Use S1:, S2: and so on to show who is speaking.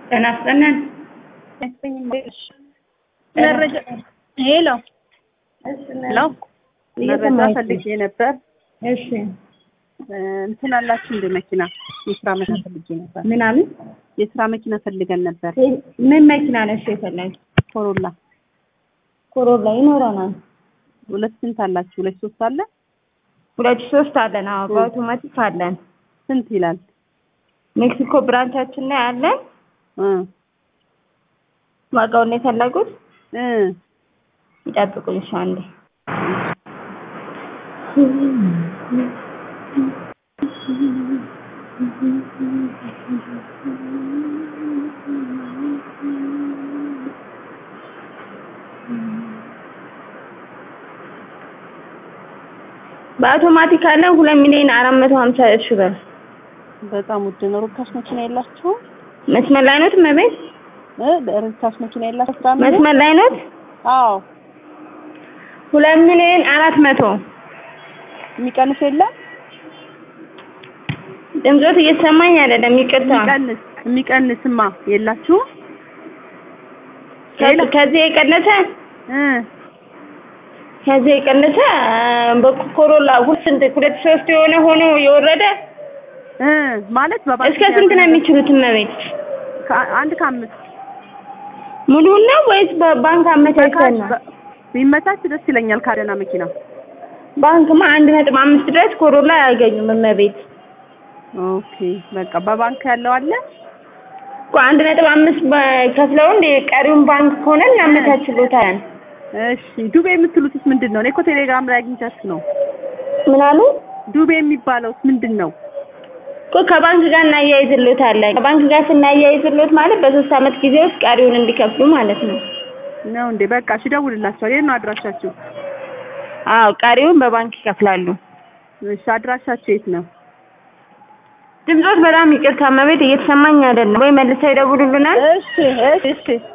S1: ጤና ይስጥልን።
S2: መረጃ ሄሎ ሄሎ መረጃ ፈልጌ ነበር።
S1: እሺ
S2: እንትን አላችሁ እንደ መኪና የስራ መኪና ፈልጌ ነበር።
S1: ምናምን
S2: የስራ መኪና ፈልገን ነበር።
S1: ምን መኪና ነሽ የፈለግ?
S2: ኮሮላ
S1: ኮሮላ ይኖረናል።
S2: ሁለት ስንት አላችሁ? ሁለት ሶስት አለ።
S1: ሁለት ሶስት አለን። አዎ በአውቶማቲክ አለን።
S2: ስንት ይላል?
S1: ሜክሲኮ ብራንቻችን ላይ አለን።
S2: እ
S1: ዋጋውን ነው የፈለጉት?
S2: እ
S1: ይጠብቁኝ እሺ አንዴ። በአውቶማቲክ አለን ሁለት ሚሊዮን አራት መቶ ሀምሳ ሺህ ብር።
S2: በጣም ውድ ነው። ርካሽ መኪና የላችሁም?
S1: መስመር ላይ ኖት እመቤት?
S2: እ ርካሽ መኪና የላችሁ? ስራ ምን?
S1: መስመር ላይ ኖት?
S2: አዎ
S1: ሁለት ሚሊዮን አራት መቶ
S2: የሚቀንስ የለም?
S1: ድምፆት እየተሰማኝ አይደለም፣ ይቅርታ።
S2: የሚቀንስ የሚቀንስማ የላችሁም?
S1: ከዚህ ከዚህ የቀነሰ
S2: እ
S1: ከዚህ የቀነሰ በኮሮላ ሁለት ስንት ሁለት ሶስት የሆነ ሆኖ የወረደ
S2: እ ማለት በባንክ
S1: እስከ ስንት ነው የሚችሉት እመቤት?
S2: ከ- አንድ ከአምስት
S1: ሙሉውን ነው ወይስ በባንክ አመቻችተን ነው?
S2: በ- ቢመቻች ደስ ይለኛል። ካደና መኪና
S1: ባንክማ አንድ ነጥብ አምስት ድረስ ኮሮላ አያገኙም እመቤት።
S2: ኦኬ በቃ በባንክ ያለው አለ።
S1: እኮ አንድ ነጥብ አምስት ከፍለው እንደ ቀሪውን ባንክ ከሆነ እናመቻችሎታለን።
S2: እሺ ዱቤ የምትሉትስ ምንድን ነው? እኔ እኮ ቴሌግራም ላይ አግኝቻችሁ ነው።
S1: ምን አሉ?
S2: ዱቤ የሚባለውስ ምንድን ነው?
S1: እኮ ከባንክ ጋር እናያይዝሎታለን። ከባንክ ጋር ስናያይዝሎት ማለት በሶስት አመት ጊዜ ውስጥ ቀሪውን እንዲከፍሉ ማለት ነው።
S2: ነው እንዴ? በቃ እሺ እደውልላችኋለሁ። የት ነው አድራሻችሁ?
S1: አዎ ቀሪውን በባንክ ይከፍላሉ።
S2: እሺ አድራሻችሁ የት ነው?
S1: ድምፆት በጣም ይቅርታ እመቤት፣ እየተሰማኝ አይደለም። ወይ መልሰው ይደውሉልናል።
S2: እሺ እሺ እሺ